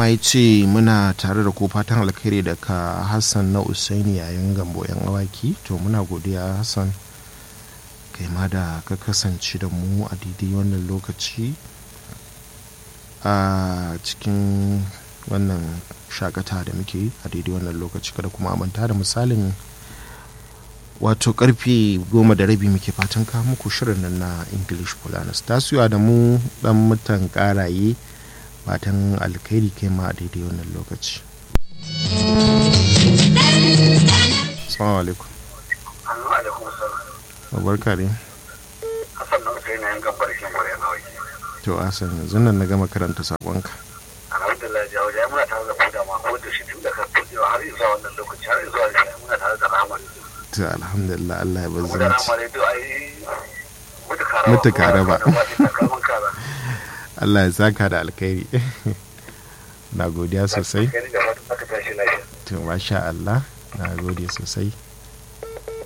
ya ce muna tare da ko fatan alkhairi daga hassan na usaini yayin gambo yan awaki to muna godiya hassan kai ma da ka kasance da mu a daidai wannan lokaci a cikin wannan shakata da muke a daidai wannan lokaci kada kuma manta da misalin wato karfe goma da rabi muke fatan ka muku shirin nan na english polaris tasiwa da mu dan mutan karaye fatan alkhairi kai ma a daidai wannan lokaci assalamu alaikum barka ne Hassan na Hussein yan gabbar shi gore na waki. to asan yanzu nan na gama karanta sakonka Alhamdulillah jawo jai muna tare da ku da ma ko da shi tun da ka tudewa har zuwa wannan lokaci har zuwa shi muna tare da rahama. to alhamdulillah Allah ya Mu da bazzanci rahama ne to ai mutu kara. Mutu kara ba. Kalman kara. Allah ya saka da alkhairi na godiya sosai Kai da fatan aka tashi lafiya. to masha Allah na gode sosai